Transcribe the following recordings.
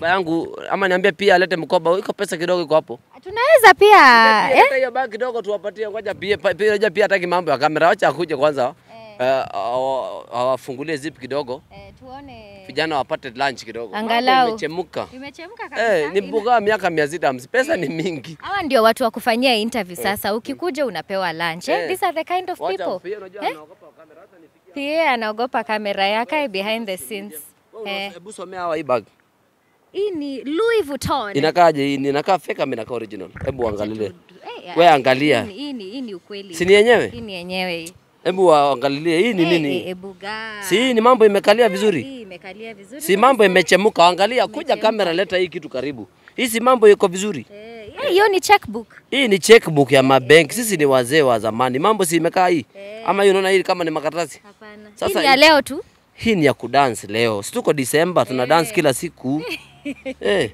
mkoba yangu ama niambie pia alete mkoba, iko pesa kidogo iko hapo. Tunaweza pia Pia eh? leta hiyo bag kidogo tuwapatie, ngoja pia pa- pia ngoja pia hataki mambo ya kamera, wacha akuje kwanza. Eh, awa- awafungulie zip kidogo. Eh, tuone Vijana wapate lunch kidogo. Mambo Angalau. Imechemuka. imechemka kabisa. Eh, ni Ina- bugaa miaka mia sita hamsini. Pesa ni mingi. Hawa ndio watu wa kufanyia interview sasa. Ukikuja unapewa lunch. Eh? Eh. These are the kind of Wacha people. pia unajua Eh? anaogopa kamera hata nifikia. Pia anaogopa kamera yake behind the scenes. Wewe Eh, Hebu somea hawa hii bag. hii ni Louis Vuitton. Inakaaje hii? Inakaa fake ama inakaa original? Hebu angalie. Eh, We angalia. Hii ni- hii ni hii ni ukweli. Si ni yenyewe? Hii ni yenyewe hii. Hebu waangalilie hii ni Eh, nini? eh, eh, bugaa. Si hii ni mambo imekalia vizuri? Hii imekalia vizuri. Si mambo imechemuka, angalia, kuja kamera, leta hii kitu karibu. Hii si mambo iko vizuri. Eh, yeah, hiyo ni checkbook. Hii ni checkbook ya mabenki. Sisi ni wazee wa zamani, mambo si imekaa hii ama hii, unaona hii kama ni makaratasi. Hapana. Hii Sasa ni ya hii- leo tu. Hii ni ya kudance leo, si tuko Disemba, tuna dance kila siku eh.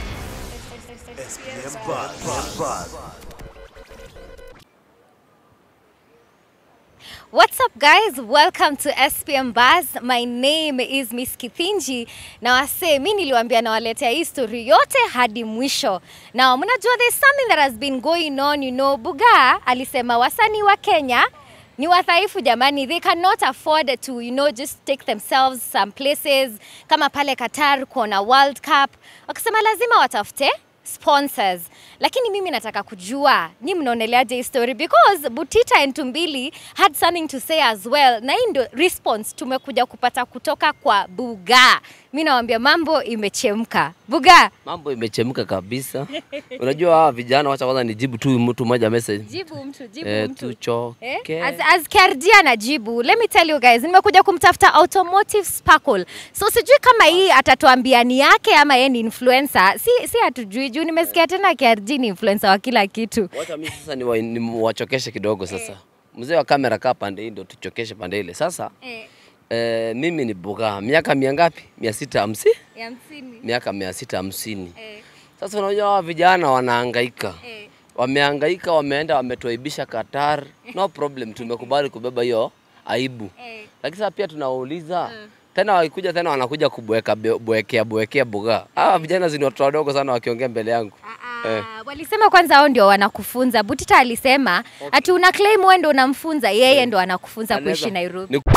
What's up guys? Welcome to SPM Buzz. My name is Miss Kithinji. Na wase, mi niliwaambia nawaletea hii story yote hadi mwisho. Na mnajua there's something that has been going on, you know, Bugaa alisema wasanii wa Kenya ni wadhaifu jamani, they cannot afford to you know just take themselves some places kama pale Qatar kuona World Cup. Wakasema lazima watafute sponsors lakini mimi nataka kujua nyi mnaoneleaje hii story because butita and tumbili had something to say as well na hii ndio response tumekuja kupata kutoka kwa buga mi nawambia mambo imechemka buga Mambo imechemka kabisa. Unajua hawa vijana, wacha kwanza nijibu tu mtu mmoja message jibu mtu jibu eh, mtu tuchoke Eh? As, as KRG anajibu, let me tell you guys, nimekuja kumtafuta automotive sparkle. So sijui kama hii atatuambia ni yake ama yeye ni influencer. Si si hatujui juu nimesikia tena KRG ni influencer wa kila kitu. Wacha mimi sasa niwa- niwachokeshe kidogo sasa. Mzee wa kamera kaa pande hii ndio tuchokeshe pande ile. Sasa Eh, eh, mimi ni bugaa miaka mia ngapi? mia sita hamsini ya hamsini. miaka mia sita hamsini. Eh, Sasa unajua hawa vijana wanahangaika eh. wamehangaika, wameenda wametuaibisha Qatar. No problem, tumekubali kubeba hiyo aibu, Eh. lakini sasa pia tunawauliza tena, wakikuja tena wanakuja kubweka be- bwekea bwekea bugaa. Hawa vijana zini watoto wadogo sana wakiongea mbele yangu. Ah, ah, Walisema kwanza hao ndio wanakufunza. Butita alisema ati una claim wewe ndio unamfunza, yeye ndo anakufunza Anaweza- kuishi Nairobi. Ni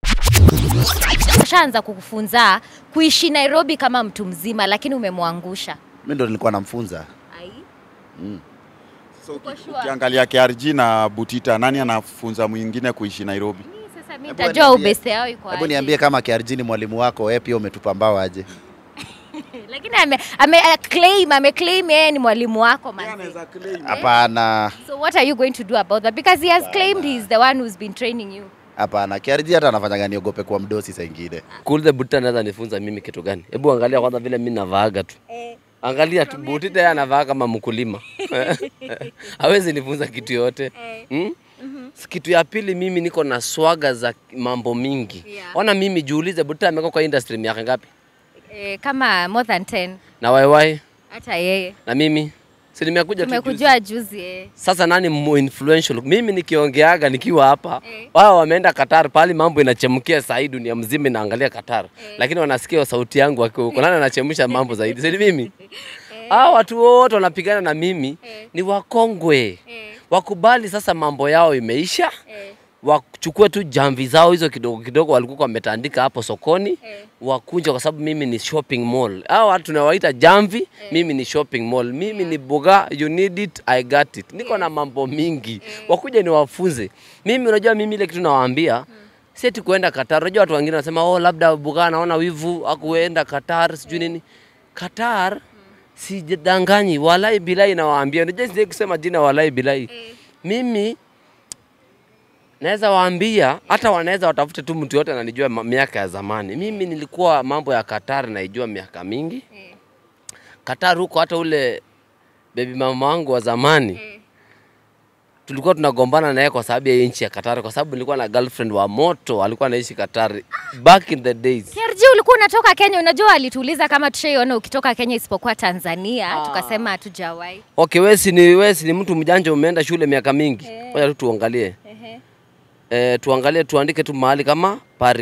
Ashaanza kukufunza kuishi Nairobi kama mtu mzima, lakini umemwangusha. mi ndo nilikuwa namfunza. Ai. So, Uko uki- sure? ukiangalia KRG na Butita, nani anafunza mwingine kuishi Nairobi? Mimi Sasa mimi Hebu nitajua niambie- ubeste yao iko Hebu aje. niambie kama KRG ni mwalimu wako, wewe pia umetupa mbao aje? Lakini ame, ame uh, claim ame claim yeye ni mwalimu wako man. Hapana, So what are you going to do about that? Because he has claimed he's the one who's been training you. hapana. KRG hata anafanyaga niogope kwa mdosi saa ingine. cool the Butita anaweza nifunza mimi kitu gani? Hebu angalia kwanza vile mimi navaaga tu. Angalia tu Butita yeye anavaa kama mkulima. Hawezi nifunza kitu yote. Hmm? Kitu ya pili mimi niko na swaga za mambo mingi. Yeah. Ona mimi jiulize Butita amekuwa kwa industry miaka ngapi? Eh, kama more than 10 Na waiwai hata yeye. na mimi si nimekuja tu juzi. Tumekujua juzi eh. Sasa nani mu influential? Mimi nikiongeaga nikiwa hapa Eh. wao wameenda Qatar, pale mambo inachemkia saa hii, dunia mzima inaangalia Qatar, lakini wanasikia sauti yangu wakiwa huko. Nani anachemsha mambo zaidi? Si ni mimi? Hao watu wote wanapigana na mimi ni wakongwe, wakubali sasa mambo yao imeisha, wachukue tu jamvi zao hizo kidogo kidogo walikuwa wametandika hapo sokoni wakunja, kwa sababu mimi ni shopping mall. Hao watu tunawaita jamvi, mimi ni shopping mall. Mimi ni buga, you need it, I got it. Niko na mambo mingi, wakuja niwafunze. Mimi unajua, mimi ile kitu nawaambia si eti kuenda Qatar. Unajua watu wengine wanasema oh, labda buga anaona wivu akuenda Qatar sijui nini. Qatar sijidanganyi, walai bilai nawaambia. Unajua sije kusema jina walai bilai. Mimi naweza waambia hata wanaweza watafute tu mtu yote ananijua ma- miaka ya zamani. Mimi nilikuwa mambo ya Qatar naijua miaka mingi. Qatar huko hata ule baby mama wangu wa zamani tulikuwa tunagombana naye kwa sababu ya hii nchi ya Qatar, kwa sababu nilikuwa na girlfriend wa moto alikuwa anaishi Qatar back in the days. KRG ulikuwa unatoka Kenya, unajua alituuliza kama tushaiona ukitoka Kenya isipokuwa Tanzania, tukasema hatujawahi. Okay, wewe si ni wewe si ni mtu mjanja, umeenda shule miaka mingi. Ngoja tu tuangalie. Eh, tuangalie tuandike tu mahali kama Paris.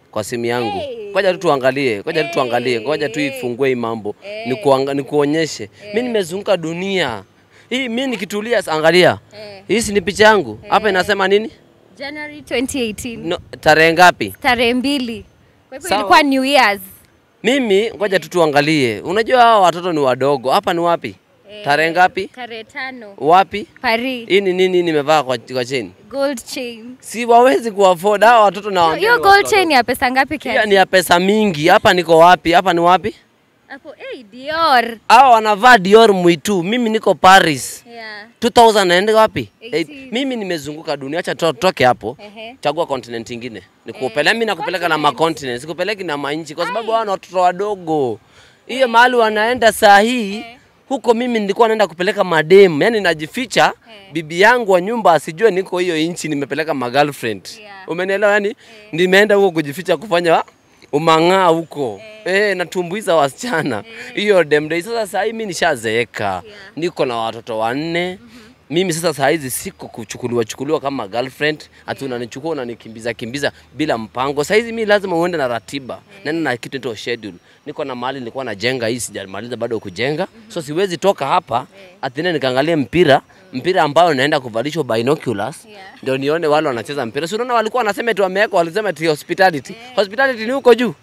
kwa simu yangu. Hey. Ngoja tu tuangalie, ngoja tu tuangalie, Hey, ngoja tu hey. ifungue hii mambo. Hey. Nikuanga, nikuonyeshe. Mimi nimezunguka dunia. Hii mimi nikitulia angalia. Eh. Hii si ni picha yangu. Hapa inasema nini? January 2018 No, tarehe ngapi? tarehe mbili. Kwa hivyo Sawa. ilikuwa New Year's. Mimi ngoja tu tuangalie. Unajua hawa watoto ni wadogo. Hapa ni wapi? Tarehe ngapi? Tarehe tano Wapi? Paris. Hii ni nini nimevaa kwa, kwa cheni? Gold chain. Si wawezi kuafford hawa watoto na Hiyo gold chain ya pesa ngapi Pia kiasi? ni ya pesa mingi. Hapa niko wapi? Hapa ni wapi? Hapo eh Dior. Hawa wanavaa Dior Mwitu, mimi niko Paris. Yeah. 2000 naenda wapi? 18. Eight. Mimi nimezunguka dunia, acha to- toke hapo. Ehe. Chagua continent ingine. Nikupeleka mimi nakupeleka na macontinent, sikupeleki na manchi kwa sababu hawa ni watoto wadogo. Hiyo mahali wanaenda saa hii huko mimi nilikuwa naenda kupeleka madem, yani najificha bibi yangu wa nyumba asijue niko hiyo inchi nimepeleka ma girlfriend. Yeah. Umenielewa yani? Nimeenda huko kujificha kufanya umang'aa huko. Eh, natumbuiza wasichana. Hiyo dem day sasa saa hii mimi nishazeeka. Niko na watoto wanne. Mimi sasa saa hizi siko kuchukuliwa chukuliwa kama girlfriend, ati unanichukua unanikimbiza kimbiza bila mpango. Saa hizi mimi lazima uende na ratiba. Nenda na kitu inaitwa schedule. Niko na mahali nilikuwa najenga hii sijamaliza bado kujenga. So siwezi toka hapa ati nene nikaangalie mpira, mpira ambao naenda kuvalishwa binoculars. Yeah. Ndio nione wale wanacheza mpira. Si unaona walikuwa wanasema eti wameweka walisema eti hospitality. Hospitality ni huko juu.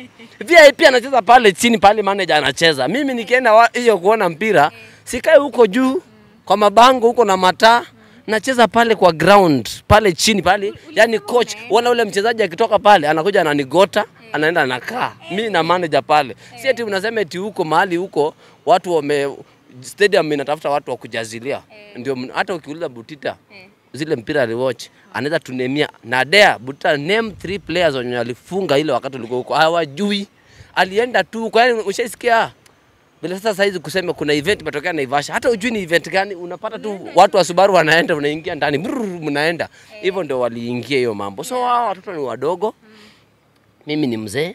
VIP anacheza pale chini pale manager anacheza. Mimi nikienda wa- hiyo kuona mpira, sikae huko juu kwa mabango huko na mataa. Nacheza pale kwa ground pale chini pale, yani coach wala ule mchezaji akitoka pale anakuja ananigota, anaenda anakaa. Mimi na manager pale. Si eti unasema eti huko mahali huko watu wame stadium inatafuta watu wa kujazilia. Ndio mn- hata ukiuliza Butita zile mpira aliwatch anaweza tunemia na dea Butita name three players wenye alifunga ile wakati ulikuwa huko hawajui alienda tu kwa yani ushaisikia bila sasa saizi kusema kuna event imetokea Naivasha, hata ujui ni event gani, unapata tu watu wa Subaru wanaenda, unaingia ndani, brrr, mnaenda hivyo, ndio waliingia hiyo mambo. So hao watoto ni wadogo, mimi ni mzee,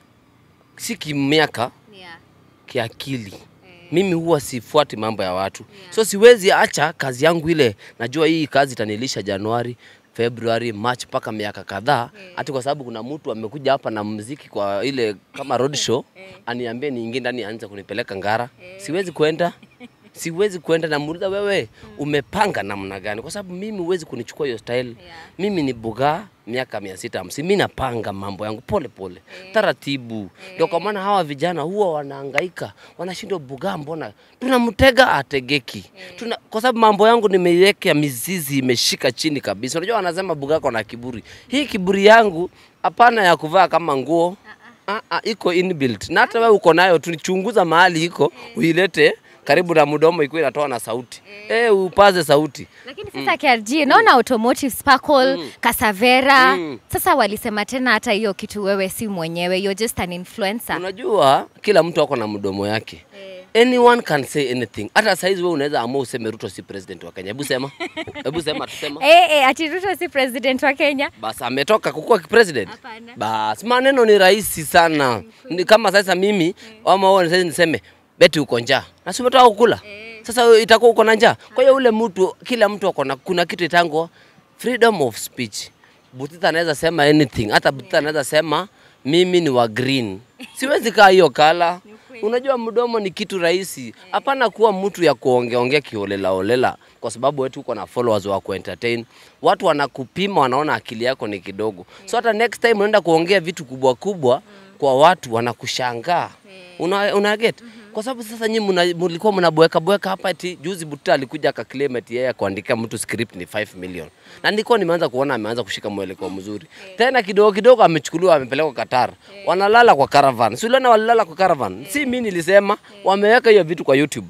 si kimiaka, Yeah. kiakili. Mimi huwa sifuati mambo ya watu, so siwezi acha kazi yangu ile. Najua hii kazi itanilisha Januari, February, March mpaka miaka kadhaa, hati kwa sababu kuna mtu amekuja hapa na mziki kwa ile kama road show, aniambie niingie ndani aanze kunipeleka Ngara. Siwezi kwenda siwezi kwenda. Namuuliza, wewe umepanga namna gani? Kwa sababu mimi huwezi kunichukua hiyo style. Mimi ni bugaa miaka mia sita hamsini. Mimi napanga mambo yangu pole pole, taratibu. Ndio kwa maana hawa vijana huwa wanahangaika, wanashindwa bugaa, mbona tunamtega ategeki. Tuna, kwa sababu mambo yangu nimeiweka mizizi, imeshika chini kabisa. Unajua wanasema bugaa kona kiburi. Hii kiburi yangu hapana ya kuvaa kama nguo Ah, ah, iko inbuilt na hata wewe uko nayo, tunichunguza mahali iko uilete karibu na mdomo, ikuwa inatoa na sauti eh, upaze sauti. Lakini sasa KRG, naona automotive Sparkle, Casavera. Mm. Sasa walisema tena hata hiyo kitu wewe si mwenyewe, you're just an influencer. Unajua kila mtu ako na mdomo yake. Anyone can say anything. Hata saizi wewe unaweza amua useme Ruto si president wa Kenya. Hebu sema. Hebu sema tusema. Eh, eh, ati Ruto si president wa Kenya? Basi ametoka kukuwa president. Hapana. Basi maneno ni rahisi sana. Ni kama sasa mimi ama wewe sasa niseme beti uko njaa. Na si umetoka kukula. Sasa wewe itakuwa uko na njaa. Kwa hiyo ule mtu kila mtu ako na kuna kitu itango freedom of speech. Butita anaweza sema anything. Hata Butita anaweza sema mimi ni wa green. Siwezi kaa hiyo kala. Unajua mdomo ni kitu rahisi. Hapana kuwa mtu ya kuongea ongea kiholela holela kwa sababu wetu uko na followers wa kuentertain. Watu wanakupima wanaona akili yako ni kidogo. So hata next time unaenda kuongea vitu kubwa kubwa kwa watu wanakushangaa. Una, una get? Kwa sababu sasa nyinyi mna- mlikuwa mnabweka bweka hapa eti juzi Buta alikuja akaclaim eti yeye kuandika mtu script ni 5 million. Na nilikuwa nimeanza kuona ameanza kushika mwelekeo mzuri. Tena kidogo kidogo amechukuliwa amepelekwa Qatar. Wanalala kwa caravan. Si uliona walilala kwa caravan? Si mimi nilisema wameweka hiyo vitu kwa YouTube.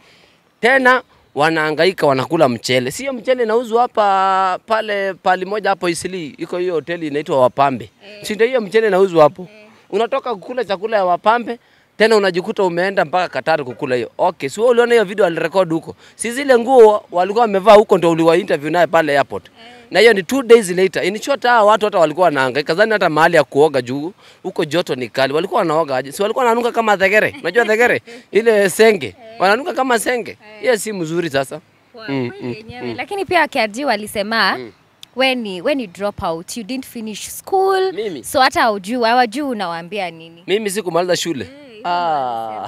Tena wanahangaika wanakula mchele. Sio mchele inauzwa hapa pale pali moja hapo Isili. Iko hiyo hoteli inaitwa Wapambe. Si ndio hiyo mchele inauzwa hapo? Unatoka kukula chakula ya Wapambe tena unajikuta umeenda mpaka Katari kukula hiyo. Okay, si wewe uliona hiyo video alirekodi huko. Si zile nguo walikuwa wamevaa huko ndio uliwa interview naye pale airport. Na hiyo ni two days later. In short hawa watu hata walikuwa wanahangaika. Zani hata mahali ya kuoga juu huko joto ni kali. Walikuwa wanaoga aje? Si walikuwa wananuka kama thegere. Unajua thegere? Ile senge. Wananuka kama senge. Hiyo si mzuri sasa. Kwa Mm, kweli yenyewe. Lakini pia KRG walisema when you, when you drop out you didn't finish school Mimi? so hata hujui hawajui unawaambia nini mimi sikumaliza shule ah.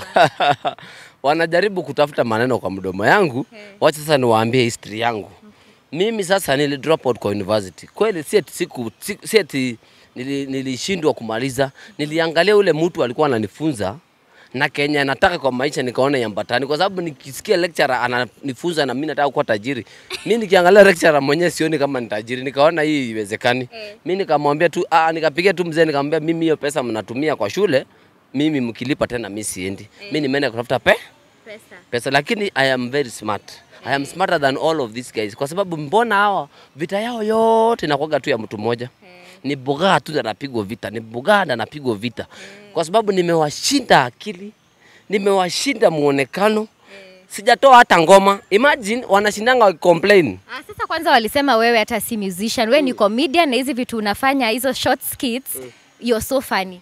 wanajaribu kutafuta maneno kwa mdomo yangu wacha sasa niwaambie history yangu mimi sasa nili drop out kwa university kweli si eti siku si- si eti nili- nilishindwa kumaliza niliangalia ule mtu alikuwa ananifunza na Kenya nataka kwa maisha nikaona yambatani, kwa sababu nikisikia lecturer ananifunza na mimi nataka kuwa tajiri, mimi nikiangalia lecturer mwenyewe sioni kama ni tajiri, nikaona hii iwezekani. Mimi nikamwambia tu ah, nikapigia tu mzee nikamwambia, mimi hiyo pesa mnatumia kwa shule, mimi mkilipa tena mimi siendi, mimi nimeenda kutafuta pe pesa pesa, lakini I am very smart. I am smarter than all of these guys, kwa sababu mbona hawa vita yao yote inakuwaga tu ya mtu mmoja ni Bugaa tu ndo anapigwa vita, ni Bugaa ndo anapigwa vita, kwa sababu nimewashinda akili, nimewashinda muonekano, sijatoa hata ngoma. Imagine wanashindanga wakicomplain. Ah, sasa kwanza walisema wewe hata si musician wewe ni comedian na hizi vitu unafanya hizo short skits you're so funny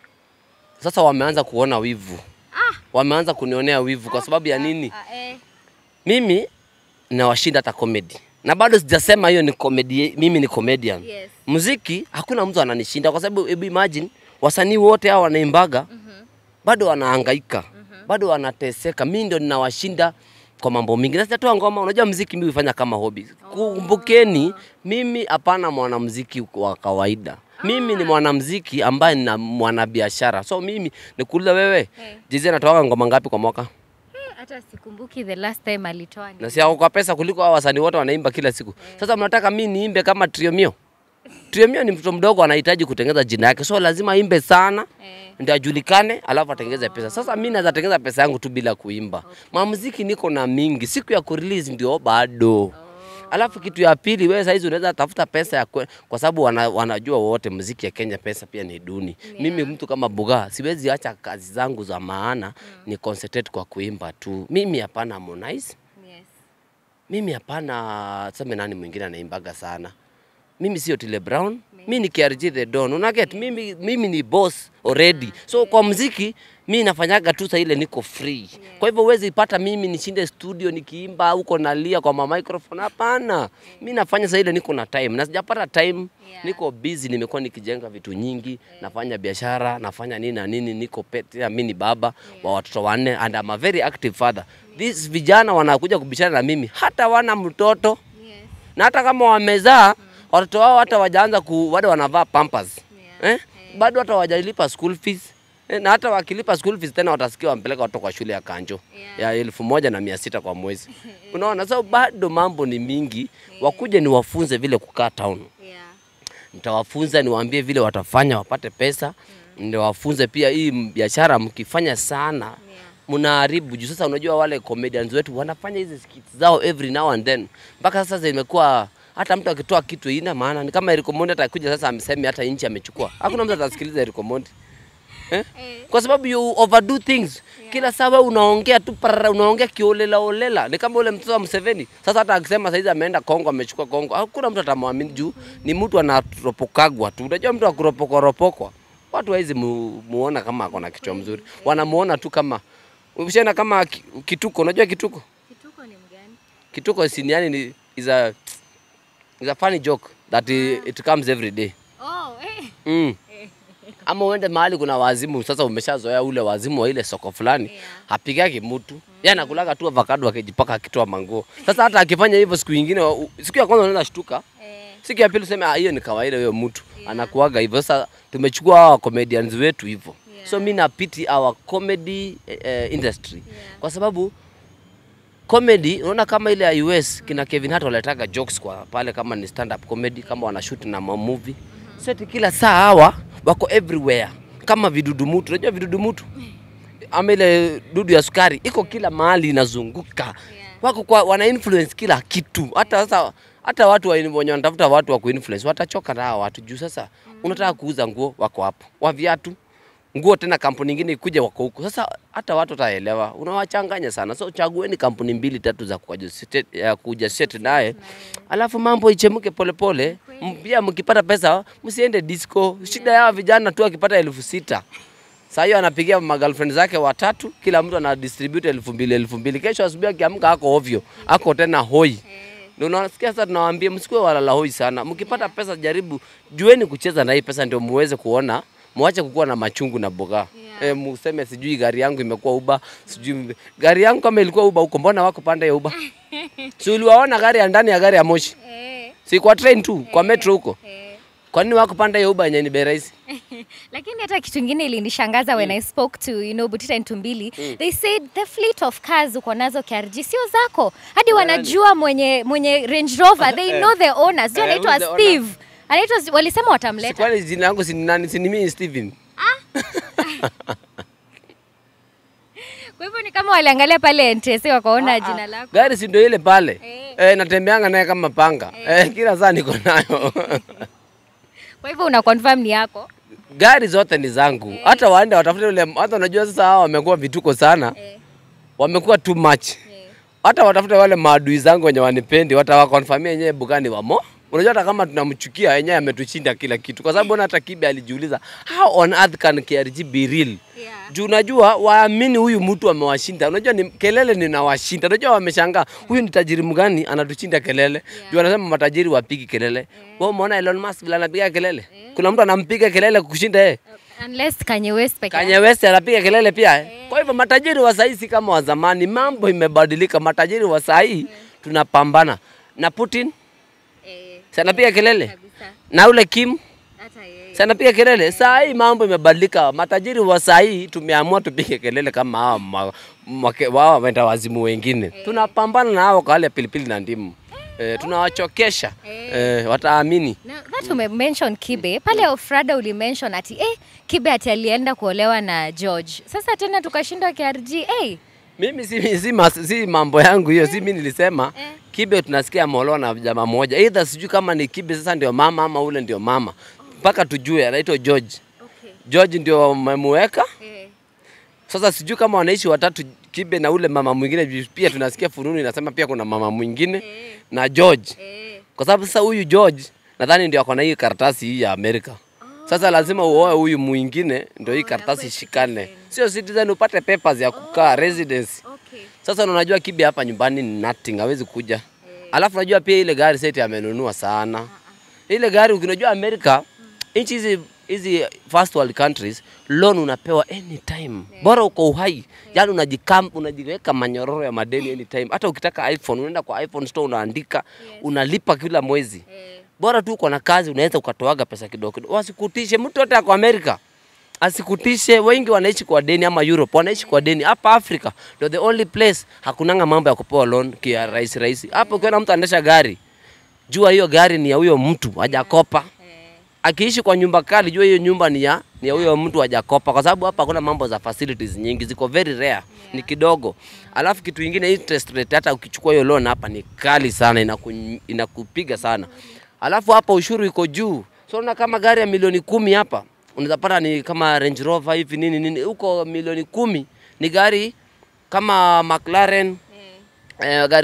Sasa wameanza kuona wivu, wameanza kunionea wivu kwa sababu ya nini? ah, eh. Mimi nawashinda hata comedy na bado sijasema hiyo ni comedy, mimi ni comedian. Yes. Muziki hakuna mtu ananishinda kwa sababu hebu imagine wasanii wote hao wanaimbaga bado wanahangaika bado wanateseka, mimi ndio ninawashinda kwa mambo mingi, na sijatoa ngoma. Unajua muziki mimi hufanya kama hobby. Kumbukeni, mimi hapana mwanamuziki wa kawaida. Mimi ni mwanamuziki ambaye ni mwanabiashara. So mimi nikuuliza wewe, Jay-Z anatoa ngoma ngapi kwa mwaka? Eh, hata sikumbuki the last time alitoa ni na si ako kwa pesa kuliko hao wasanii wote wanaimba kila siku. Sasa mnataka mimi niimbe kama Triomio? Triomio ni mtoto mdogo anahitaji kutengeneza jina yake, so lazima aimbe sana Eh. ndio ajulikane, alafu atengeze pesa. Sasa mimi naweza tengeza pesa yangu tu bila kuimba. Mamuziki niko na mingi, siku ya kurelease ndio bado. Alafu kitu ya pili, wewe saizi unaweza tafuta pesa ya kwe, kwa sababu wana, wanajua wote muziki ya Kenya pesa pia ni duni. Mimi mtu kama Bugaa siwezi acha kazi zangu za maana ni concentrate kwa kuimba tu. Mimi hapana Harmonize yes. mimi hapana, sema nani mwingine anaimbaga sana. Mimi sio Tile Brown, mimi ni KRG the Don. Una get mimi, mimi ni boss already. So kwa mziki mimi nafanyaga tu saa ile niko free. Kwa hivyo huwezi pata mimi nishinde studio nikiimba huko nalia kwa ma microphone. Hapana, mimi nafanya saa ile niko na time na sijapata time Yeah. niko busy, nimekuwa nikijenga vitu nyingi, nafanya biashara, nafanya nini na nini, niko pet, mimi ni baba wa watoto wanne and I'm a very active father. These vijana wanakuja kubishana na mimi hata wana mtoto Yes. na hata kama wamezaa watoto wao hata wajaanza ku bado wanavaa pampers eh? bado hata wajalipa school fees eh? na hata wakilipa school fees tena watasikia wampeleka watoto kwa shule ya kanjo ya elfu moja na mia sita kwa mwezi unaona so bado mambo ni mingi wakuje niwafunze vile kukaa town Yeah. nitawafunza niwaambie vile watafanya wapate pesa niwafunze pia hii m- biashara mkifanya sana mnaharibu juu sasa unajua wale comedians wetu wanafanya hizi skits zao every now and then mpaka sasa zimekuwa hata mtu akitoa kitu ina maana ni kama Eric Omondi atakuja sasa amseme hata nchi amechukua hakuna mtu atasikiliza Eric Omondi eh? kwa sababu you overdo things kila saa wewe unaongea tu parara, unaongea kiolela olela ni kama ule mtoto wa Museveni sasa hata akisema saizi ameenda Kongo amechukua Kongo hakuna mtu atamwamini juu ni mtu anaropokagwa tu unajua mtu akuropokoropokwa watu hawezi mu, muona kama ako na kichwa mzuri wanamuona tu kama ushaona kama ki- kituko unajua kituko Kituko ni mgani? kituko sini yani ni is a is a funny joke that it, it comes every day Oh, eh. Mm. Ama uende mahali kuna wazimu, sasa umeshazoea ule wazimu wa ile soko fulani, Yeah. hapigagi mtu yeye anakulaga tu avocado akijipaka akitoa manguo. Sasa hata akifanya hivyo siku nyingine, u- siku ya kwanza unaenda shtuka, Eh. siku ya pili useme "Ah, hiyo ni kawaida, huyo mtu anakuaga hivyo. Sasa tumechukua hawa comedians wetu hivyo, so mi napiti our comedy eh, industry kwa sababu comedy unaona kama ile ya US kina Kevin Hart waletaga jokes kwa pale kama ni stand up comedy kama wanashoot na ma- movie seti kila saa hawa wako everywhere kama vidudu mutu unajua vidudu mutu ama ile dudu ya sukari iko kila mahali inazunguka wako kwa wana influence kila kitu hata sasa hata watu wa- wenye wanatafuta watu wa kuinfluence watachoka na hawa watu juu sasa unataka kuuza nguo wako hapo wa viatu nguo tena kampuni nyingine ikuja wako huko. Sasa hata watu wataelewa, unawachanganya sana. So chagueni kampuni mbili tatu za kujistate- ya kujistate naye, alafu mambo ichemke polepole. M- Pia mkipata pesa msiende disco. Shida ya vijana tu akipata elfu sita saa hiyo anapigia magirlfriend zake watatu, kila mtu ana distribute elfu mbili elfu mbili. Kesho asubuhi akiamka ako ovyo, ako tena hoi. Ndio unasikia sasa tunawaambia msikuwe walala hoi sana. Mkipata pesa jaribu jueni kucheza na hii pesa ndio muweze kuona mwache kukuwa na machungu na boga. Yeah. E, museme sijui gari yangu imekuwa uba, sijui gari yangu kama ilikuwa uba huko, mbona wako pande ya uba? si uliwaona gari ya ndani ya gari ya moshi, Eh, si kwa train tu, kwa metro huko. eh. Kwa nini wako pande ya uba yenye ni bei rahisi? lakini hata kitu ingine ilinishangaza when i spoke to you know butita ntumbili they said the fleet of cars uko nazo krg sio zako hadi wanajua mwenye mwenye range rover they know the owner sio Eh, anaitwa who's the owner? steve anaitwa walisema Si watamleta kwani jina langu si ni nani? Si ni mimi Steven. kwa hivyo ni kama waliangalia pale ntsa wakaona jina lako Gari si ndio ile pale? Eh. Eh, natembeanga naye kama panga. Eh, kila saa niko nayo. kwa hivyo una confirm ni yako Gari zote ni zangu. Hata waende watafute ule hata unajua sasa hawa wamekuwa vituko sana. Eh. Wamekuwa too much. Eh. Hata watafute wale maadui zangu wenye wanipendi, watawakonfamia yenyewe bugani wamo. Unajua hata kama tunamchukia yenyewe ametushinda kila kitu, kwa sababu ona hata Kibe alijiuliza how on earth can KRG be real? Yeah. Juu unajua waamini huyu mtu amewashinda. Unajua ni kelele ninawashinda. Unajua wameshangaa huyu ni tajiri mgani anatushinda kelele. Yeah. Juu anasema matajiri wapigi kelele. Wewe umeona Elon Musk vile anapiga kelele? Kuna mtu anampiga kelele kushinda yeye. unless Kanye West peke Kanye yake. West anapiga kelele pia. eh. Kwa hivyo matajiri wa sahii si kama wa zamani, mambo imebadilika. Matajiri wa sahii tunapambana na Putin, Eh, si anapiga kelele kabisa. na ule Kim Hata yeye. si anapiga kelele. Saa hii mambo imebadilika. Matajiri wa saa hii tumeamua tupige kelele kama hawa ma- make- wao wenda wazimu wengine. Tunapambana na hao kwa wale pilipili na ndimu. Eh, tunawachokesha eh, wataamini. Now, that ume mention Kibe pale Ofrada ulimention ati eh, Kibe ati alienda kuolewa na George. Sasa tena tukashindwa KRG. Eh, Mimi si, si, mas, si mambo yangu hiyo, si mimi nilisema Eh. Kibe tunasikia ameolewa na jamaa moja, either sijui kama ni Kibe sasa ndio mama ama ule ndio mama, mpaka tujue anaitwa George. okay. George ndio wamemuweka Eh, sasa, sijui kama wanaishi watatu, Kibe na ule mama mwingine. juu Pia tunasikia fununu inasema pia kuna mama mwingine eh, na George, eh. kwa sababu sasa huyu George nadhani ndio ako na hii karatasi hii ya Amerika. Sasa lazima uoe huyu mwingine ndio hii Oh, karatasi akuwe ishikane, citizen. sio citizen, upate papers ya kukaa residence. Okay. Sasa unajua Kibe hapa nyumbani ni nothing, hawezi kuja. Alafu unajua pia ile gari seti amenunua sana. Ile gari ukinajua Amerika, nchi hizi hizi first world countries loan unapewa anytime. Bora uko uhai. Yaani unajikam unajiweka manyororo ya madeni anytime. Hata ukitaka iPhone unaenda kwa iPhone store unaandika, unalipa kila mwezi. Eh, Bora tu uko na kazi unaweza ukatoaga pesa kidogo kidogo. Wasikutishe mtu yote ako Amerika. Asikutishe, wengi wanaishi kwa deni ama Europe wanaishi kwa deni. Hapa Afrika ndio the only place hakunanga mambo ya kupewa loan kia rahisi rahisi. Hapo ukiona mtu anaendesha gari, jua hiyo gari ni ya huyo mtu hajakopa. eh. Akiishi kwa nyumba kali, jua hiyo nyumba ni ya ni ya huyo mtu hajakopa, kwa sababu hapa hakuna mambo za facilities nyingi, ziko very rare, ni kidogo. Alafu kitu ingine, interest rate hata ukichukua hiyo loan hapa ni kali sana, inaku, inakupiga sana. Alafu hapa ushuru iko juu, so unaona kama gari ya milioni kumi hapa unaweza pata ni kama Range Rover hivi nini nini, huko milioni kumi ni gari kama McLaren eh, gari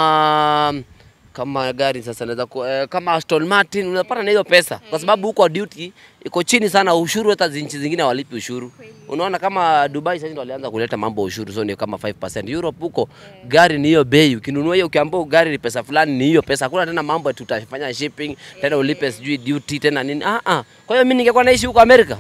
kama kama gari sasa naweza ku, eh, kama Aston Martin unapata na hiyo pesa kwa sababu huko duty iko chini sana, ushuru hata nchi zingine walipi ushuru. Unaona kama Dubai sasa ndio walianza kuleta mambo ya ushuru, so ni kama 5%. Europe huko gari ni hiyo bei, ukinunua hiyo ukiambiwa gari ni pesa fulani, ni hiyo pesa. Hakuna tena mambo ati tutafanya shipping tena ulipe sijui duty tena nini. Ah ah. Kwa hiyo mimi ningekuwa naishi huko Amerika,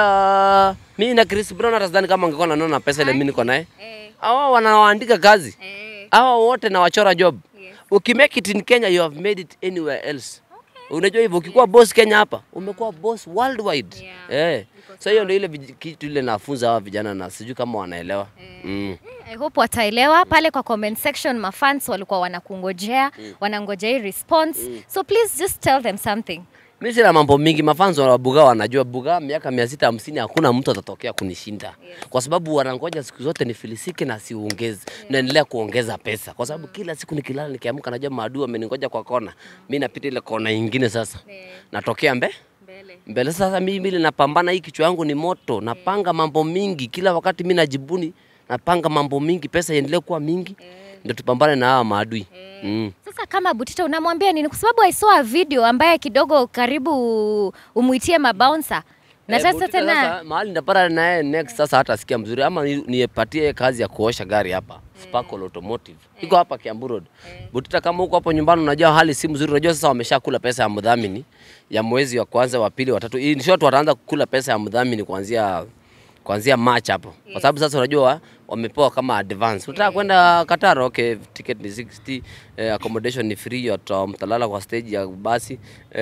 ala mimi na Chris Brown hata sidhani kama angekuwa naona pesa ile mimi niko naye. Eh, Hao wanawaandika kazi eh. hawa wote na wachora job. Yes. Ukimake it in Kenya you have made it anywhere else. Unajua hivyo, ukikuwa boss Kenya hapa umekuwa boss worldwide. Yeah. Eh. So hiyo ndio ile vij- kitu ile nafunza hawa vijana na sijui kama wanaelewa. Mm. I hope wataelewa pale kwa comment section mafans walikuwa wanakungojea wanangojea hii response so please just tell them something Mimi sina mambo mingi, mafanzo wa Bugaa wanajua Bugaa miaka mia sita hamsini hakuna mtu atatokea kunishinda kwa sababu wanangoja siku zote nifilisike na siongeze, naendelea kuongeza pesa kwa sababu kila siku nikilala nikiamka, najua maadui wameningoja kwa kona, mi napita ile kona ingine, sasa natokea mbe mbele mbele. Sasa mimi ile napambana, hii kichwa yangu ni moto, napanga mambo mingi kila wakati, mi najibuni, napanga mambo mingi, pesa iendelee kuwa mingi, ndio tupambane na hawa maadui mm. sasa kama butita unamwambia nini kwa sababu i saw a video ambaye kidogo karibu umuitie mabouncer na Eh, sasa Butita tena sasa, mahali ndapata naye next sasa hata sikia mzuri ama ni- nipatie kazi ya kuosha gari hapa Sparkle Automotive. Iko hapa Kiambu Road. Butita kama huko hapo nyumbani unajua hali si mzuri. Unajua sasa wameshakula pesa ya mdhamini ya mwezi wa kwanza, wa pili, wa tatu. In short wataanza kukula pesa ya mdhamini kuanzia kuanzia March hapo. Kwa sababu sasa unajua wamepewa kama advance. Unataka kwenda Qatar, okay, ticket ni 60, eh, accommodation ni free, wata- mtalala kwa stage ya basi.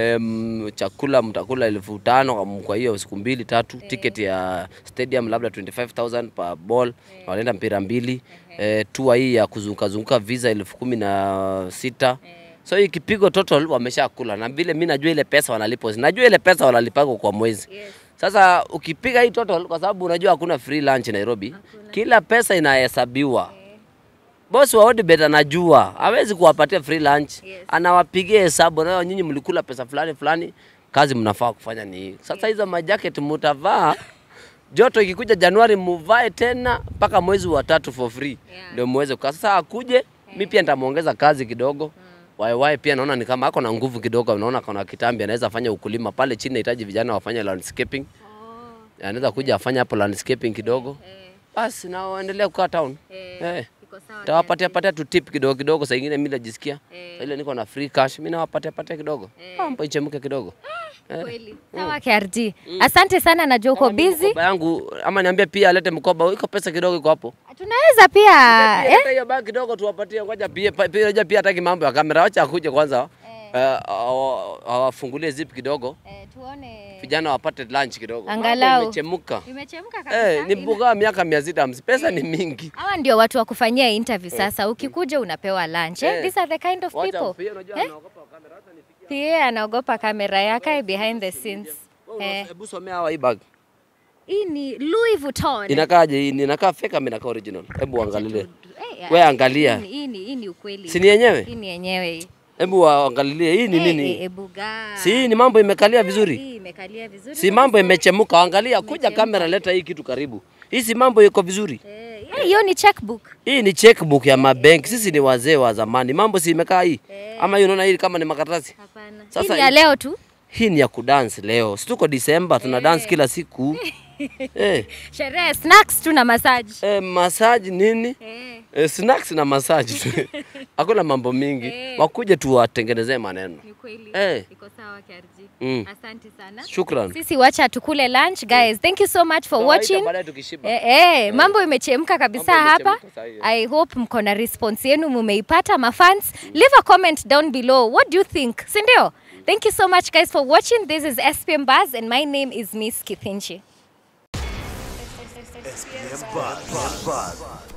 Em, chakula mtakula elfu tano kwa- kwa hiyo siku mbili tatu. Ticket ya stadium labda 25000 per ball. Wanaenda mpira mbili. Eh, tour hii ya kuzunguka zunguka visa elfu kumi na sita. So hii kipigo total wameshakula, na vile mi najua ile pesa wanalipo, najua ile pesa wanalipago kwa mwezi sasa ukipiga hii total, kwa sababu unajua hakuna free lunch Nairobi, kila pesa inahesabiwa. Bosi wa Odibet anajua hawezi kuwapatia free lunch, anawapigia hesabu, na nyinyi mlikula pesa fulani fulani, kazi mnafaa kufanya ni hii. Sasa hizo majacket mutavaa joto ikikuja Januari muvae tena mpaka mwezi wa tatu for free Yeah. ndio muweze kukaa. Sasa akuje, mi pia nitamuongeza kazi kidogo Waiwai pia naona ni kama ako na nguvu kidogo, naona kuna kitambi anaweza fanya ukulima pale chini, nahitaji vijana wafanye landscaping. Anaweza kuja afanye hapo landscaping kidogo, basi na waendelee kukaa town. Eh. Tawapatia patia tu tip kidogo kidogo, saa ingine mimi najisikia saa ile niko na free cash, mimi nawapatia patia kidogo, mambo ichemke kidogo. Kweli. Sawa KRG. Asante sana najua uko Kama mimi busy. Mkoba yangu ama niambie pia alete mkoba, iko pesa kidogo iko hapo. Tunaweza pia Pia eh? hata hiyo bag kidogo tuwapatie, ngoja pia pia pia pia hataki mambo ya kamera, wacha akuje kwanza. Eh, awa- awafungulie zip kidogo, Eh, tuone. vijana wapate lunch kidogo. Mambo Angalau. Imechemuka. Imechemka kabisa. Eh, ni Ina- mbuga miaka mia sita hamsini. Pesa ni mingi. Hawa ndio watu wa kufanyia interview sasa. Ukikuja unapewa lunch. Eh? Eh. These are the kind of Wacha people. pia unajua anaogopa kamera hata nifikie. Pia anaogopa kamera yake behind the scenes. Wewe Eh, Hebu somea hawa hii bag. hii ni Louis Vuitton. Inakaaje hii? Inakaa fake ama inakaa original? Hebu angalie. Eh, Wewe angalia. Hii ni- hii ni hii ni ukweli. Si ni yenyewe? Hii ni yenyewe hii. Hebu waangalilie hii ni Eh, nini? eh, ebuga. Si hii ni mambo imekalia vizuri? Hii imekalia vizuri. Si mambo imechemuka, angalia, kuja kamera, leta hii kitu karibu. Hii si mambo iko vizuri. Eh, yeah, hiyo ni checkbook. Hii ni checkbook ya mabenki. Sisi ni wazee wa zamani, mambo si imekaa hii ama hii, unaona hii kama ni makaratasi. Hapana. Hii Sasa ni ya hii- leo tu. Hii ni ya kudance leo, si tuko Disemba, tuna dance kila siku eh, Sherehe, snacks tu na massage. eh, massage nini Eh. eh, snacks na massage tu hakuna mambo mingi Eh. wakuje tuwatengenezee maneno. Ni kweli. Eh. Iko sawa KRG. Mm. Asante sana. Shukran. Sisi wacha tukule lunch guys. Thank you so much for Tawaita watching. baadaye tukishiba. Eh, eh, mambo imechemka kabisa Mambo hapa. imechemka saa hii. I hope mko na response yenu mumeipata mafans. Leave a comment down below. What do you think? Si ndio? Thank you so much guys for watching. This is SPM Buzz and my name is Miss Kithinji. SPM Buzz.